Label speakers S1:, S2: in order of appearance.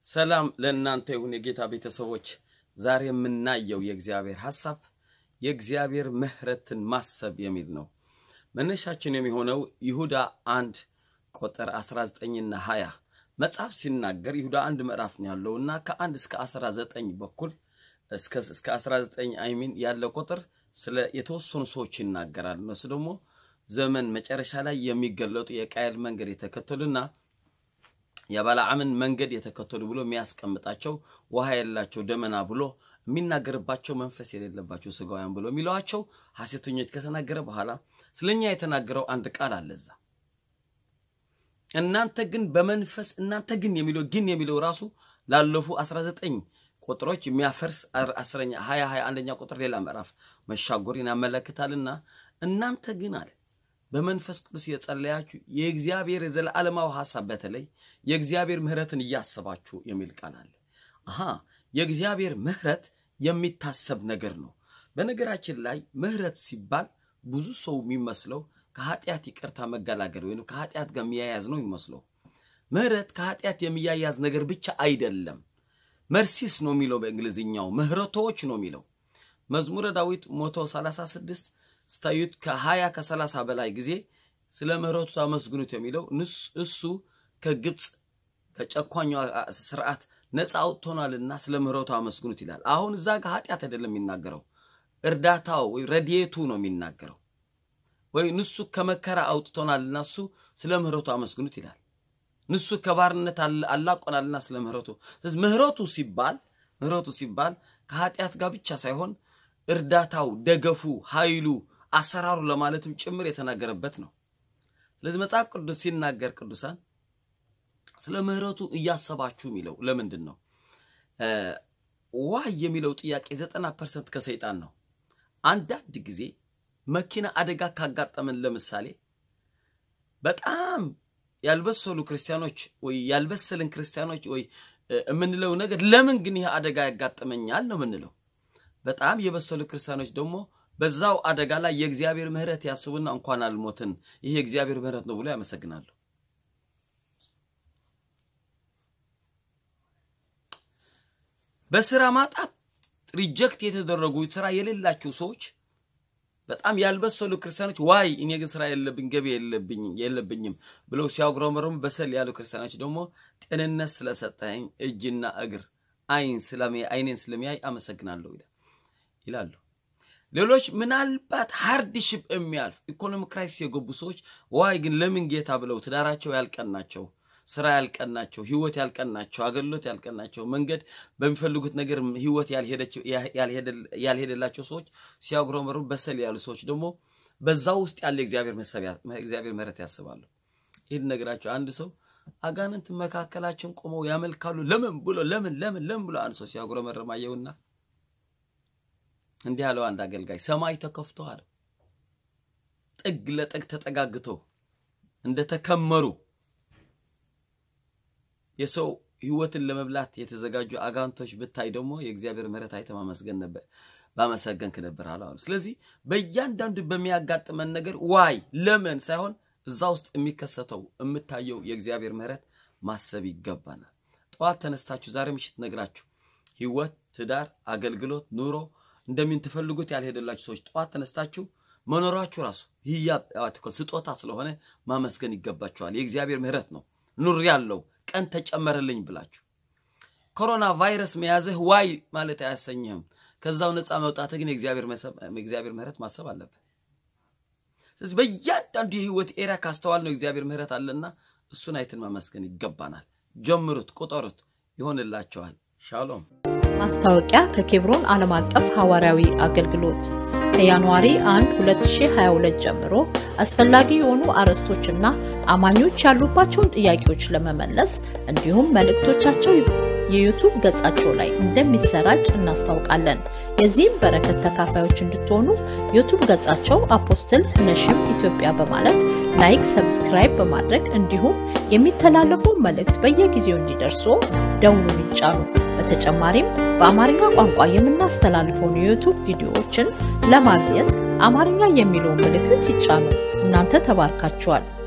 S1: ሰላም ለእናንተ ይሁን የጌታ ቤተሰቦች። ዛሬ የምናየው የእግዚአብሔር ሐሳብ የእግዚአብሔር ምሕረትን ማሰብ የሚል ነው። መነሻችን የሚሆነው ይሁዳ አንድ ቁጥር 19ና 20 መጽሐፍ ሲናገር ይሁዳ አንድ ምዕራፍ ነው ያለውና ከአንድ እስከ 19 በኩል እስከ 19 አይሚን ያለው ቁጥር ስለ የተወሰኑ ሰዎች ይናገራል። እነሱ ደግሞ ዘመን መጨረሻ ላይ የሚገለጡ የቃየል መንገድ የተከተሉና የባለዓምን መንገድ የተከተሉ ብሎ የሚያስቀምጣቸው ውሃ የላቸው ደመና ብሎ የሚናገርባቸው መንፈስ የሌለባቸው ስጋውያን ብሎ የሚለዋቸው ሐሰተኞች ከተናገረ በኋላ ስለኛ የተናገረው አንድ ቃል አለዛ እናንተ ግን በመንፈስ እናንተ ግን የሚለው ግን የሚለው ራሱ ላለፉ 19 ቁጥሮች የሚያፈርስ አስረኛ 20 21ኛ ቁጥር ሌላ ምዕራፍ መሻጎርን ያመለክታልና እናንተ ግን አለ በመንፈስ ቅዱስ የጸለያችሁ የእግዚአብሔር የዘላለማዊ ሐሳብ በተለይ የእግዚአብሔር ምሕረትን እያሰባችሁ የሚል ቃል አለ። አሃ የእግዚአብሔር ምሕረት የሚታሰብ ነገር ነው። በነገራችን ላይ ምሕረት ሲባል ብዙ ሰው የሚመስለው ከኃጢአት ይቅርታ መገላገል ወይም ከኃጢአት ጋር የሚያያዝ ነው የሚመስለው። ምሕረት ከኃጢአት የሚያያዝ ነገር ብቻ አይደለም። መርሲስ ነው የሚለው በእንግሊዝኛው፣ ምሕረቶች ነው የሚለው መዝሙረ ዳዊት ሞቶ 36 ስታዩት ከሀያ ከሰላሳ በላይ ጊዜ ስለ ምሕረቱ ታመስግኑት የሚለው እሱ ከግብፅ ከጨኳኛ ስርዓት ነፃ አውጥቶናልና ስለ ምሕረቱ አመስግኑት ይላል። አሁን እዛ ጋር ኃጢአት አይደለም የሚናገረው፣ እርዳታው ወይ ረድኤቱ ነው የሚናገረው። ወይ ንሱ ከመከራ አውጥቶናልና እሱ ስለ ምሕረቱ አመስግኑት ይላል። ንሱ ከባርነት አላቆናልና ስለ ምሕረቱ። ስለዚህ ምሕረቱ ሲባል ምሕረቱ ሲባል ከኃጢአት ጋር ብቻ ሳይሆን እርዳታው፣ ደገፉ፣ ኃይሉ አሰራሩ ለማለትም ጭምር የተናገረበት ነው። ስለዚህ መጽሐፍ ቅዱስ ሲናገር ቅዱሳን ስለ ምሕረቱ እያሰባችሁ የሚለው ለምንድን ነው? ዋይ የሚለው ጥያቄ ዘጠና ፐርሰንት ከሰይጣን ነው። አንዳንድ ጊዜ መኪና አደጋ ካጋጠመን ለምሳሌ በጣም ያልበሰሉ ክርስቲያኖች ወይ ያልበሰልን ክርስቲያኖች ወይ የምንለው ነገር ለምን ግን ይህ አደጋ ያጋጥመኛል ነው የምንለው። በጣም የበሰሉ ክርስቲያኖች ደግሞ በዛው አደጋ ላይ የእግዚአብሔር ምሕረት ያስቡና እንኳን አልሞትን ይህ የእግዚአብሔር ምሕረት ነው ብሎ ያመሰግናሉ። በስራ ማጣት ሪጀክት የተደረጉ ስራ የሌላቸው ሰዎች በጣም ያልበሰሉ ክርስቲያኖች ዋይ እኔ ግን ስራ የለብኝ ገቢ የለብኝም ብለው ሲያጉረመረሙ፣ በሰል ያሉ ክርስቲያኖች ደግሞ ጤንነት ስለሰጠኝ እጅና እግር አይን አይኔን ስለሚያይ አመሰግናለሁ ይላሉ። ሌሎች ምናልባት ሃርድሽፕ የሚያልፍ ኢኮኖሚ ክራይሲስ የገቡ ሰዎች ዋይ ግን ለምን ጌታ ብለው ትዳራቸው ያልቀናቸው፣ ስራ ያልቀናቸው፣ ህይወት ያልቀናቸው፣ አገልግሎት ያልቀናቸው፣ መንገድ በሚፈልጉት ነገር ህይወት ያልሄደላቸው ሰዎች ሲያጉረመሩ፣ በሰል ያሉ ሰዎች ደግሞ በዛ ውስጥ ያለ እግዚአብሔር ምሕረት ያስባሉ። ይህን ነገራቸው አንድ ሰው አጋንንት መካከላችን ቆመው ያመልካሉ። ለምን ብሎ ለምን ለምን ለምን ብሎ አንድ ሰው ሲያጉረመርም አየውና እንዲህ ያለው አንድ አገልጋይ ሰማይ ተከፍቶ አለ ጥግ ለጥግ ተጠጋግተው እንደተከመሩ የሰው ህይወትን ለመብላት የተዘጋጁ አጋንቶች ብታይ ደግሞ የእግዚአብሔር ምሕረት አይተህ ማመስገን ነበር ባመሰገንክ ነበር አለ። ስለዚህ በእያንዳንዱ በሚያጋጥመን ነገር ዋይ ለምን ሳይሆን እዛ ውስጥ የሚከሰተው የምታየው የእግዚአብሔር ምሕረት ማሰብ ይገባናል። ጠዋት ተነስታችሁ ዛሬ ምሽት ነግራችሁ ህይወት፣ ትዳር፣ አገልግሎት፣ ኑሮ እንደምን ትፈልጉት ያልሄደላችሁ ሰዎች ጠዋት ተነስታችሁ መኖራችሁ ራሱ ህያው ስጦታ ስለሆነ ማመስገን ይገባችኋል። የእግዚአብሔር ምሕረት ነው። ኑር ያለው ቀን ተጨመረልኝ ብላችሁ ኮሮና ቫይረስ መያዝህ ዋይ ማለት አያሰኝህም። ከዛው ነፃ መውጣትህ ግን የእግዚአብሔር ምሕረት ማሰብ አለብህ። ስለዚህ በእያንዳንዱ የህይወት ኤሪያ ካስተዋል ነው እግዚአብሔር ምሕረት አለና እሱን አይትን ማመስገን ይገባናል። ጀምሩት፣ ቁጠሩት፣ ይሆንላቸዋል። ሻሎም።
S2: ማስታወቂያ ከኬብሮን ዓለም አቀፍ ሐዋርያዊ አገልግሎት ከጃንዋሪ 1 2022 ጀምሮ አስፈላጊ የሆኑ አርዕስቶችና አማኞች ያሉባቸውን ጥያቄዎች ለመመለስ እንዲሁም መልእክቶቻቸው የዩቱብ ገጻቸው ላይ እንደሚሰራጭ እናስታውቃለን። የዚህም በረከት ተካፋዮች እንድትሆኑ ዩቱብ ገጻቸው አፖስትል ነሽም ኢትዮጵያ በማለት ላይክ፣ ሰብስክራይብ በማድረግ እንዲሁም የሚተላለፉ መልእክት በየጊዜው እንዲደርሱ ደውሉን ይጫኑ። በተጨማሪም በአማርኛ ቋንቋ የምናስተላልፈውን የዩቱብ ቪዲዮዎችን ለማግኘት አማርኛ የሚለውን ምልክት ይጫኑ። እናንተ ተባርካችኋል።